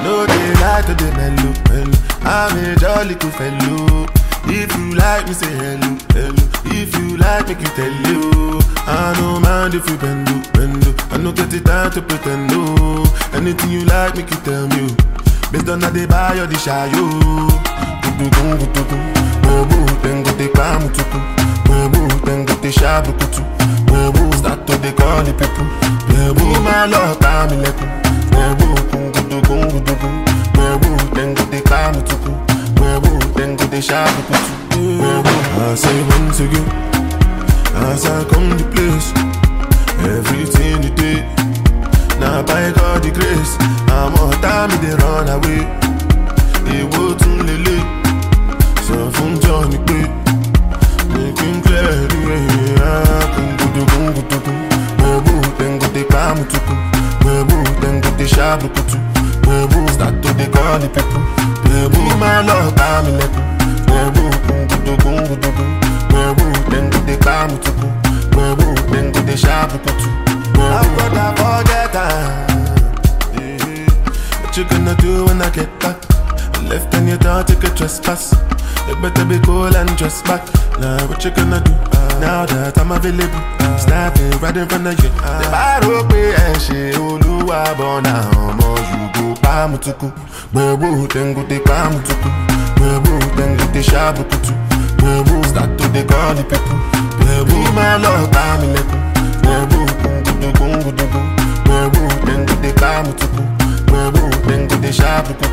know they like to the mellow, mellow. I'm a jolly cool fellow. If you like me, say hello, hello. If you like, make you tell you. I no mind if you bend, oh, bend. oh. I no get the time to pretend, no. Anything you like, make you tell me. oh. Based on how they buy or the shy, yo. Gudugun, gudugun. Webu, then go te pamutuku. Webu, then go te shabukutu. Webu, start to they call the people. Webu, my love, time ilekun. Webu, kun gudugun, gudugun. Webu, then go te pamutuku. Webu, then go te shabukutu. Webu, I say once again. As I come to place, everything you did. Now by God the grace, I'm on time they run away. Èwo tún lélẹ̀, sọ fún John pé making clear the way. Kùngùdùkùngùdùkùn, wẹ̀bù tẹ̀ngùdẹ̀ pàmùtùkù, wẹ̀bù tẹ̀ngùdẹ̀ ṣàbùkùtù, wẹ̀bù start to dey call the people. Wẹ̀bù máa lọ bá mi lẹ́kùn, wẹ̀bù kùngùdùkùngùdùkùn, wẹ̀bù tẹ̀ngùdẹ̀ pàmùtùkù, wẹ̀bù tẹ̀ngùdẹ̀ ṣàbùkùtù. I've got to forget time. What you gonna do when I get back? I left and you don't take a trespass. You better be cool and dress back. Now what you gonna do? Now that I'm available, snapping right in front of you. The baro pe ẹ ṣe olúwa bọ̀nà ọmọ yùgò pàmùtùkù. Gbẹ̀bù tẹ̀ngùtẹ̀ pàmùtùkù. Gbẹ̀bù tẹ̀ngùtẹ̀ ṣàbùkùtù. Gbẹ̀bù start to dey call the people. Gbẹ̀bù máa lọ bá mi lẹ́kùn. Gbẹ̀bù kùngùdùkùngùdùkùn. Gbẹ̀bù tẹ̀ngùtẹ̀ pàmùtùkù. Gbẹ̀bù tẹ̀ngùtẹ̀ ṣàbùkùtù.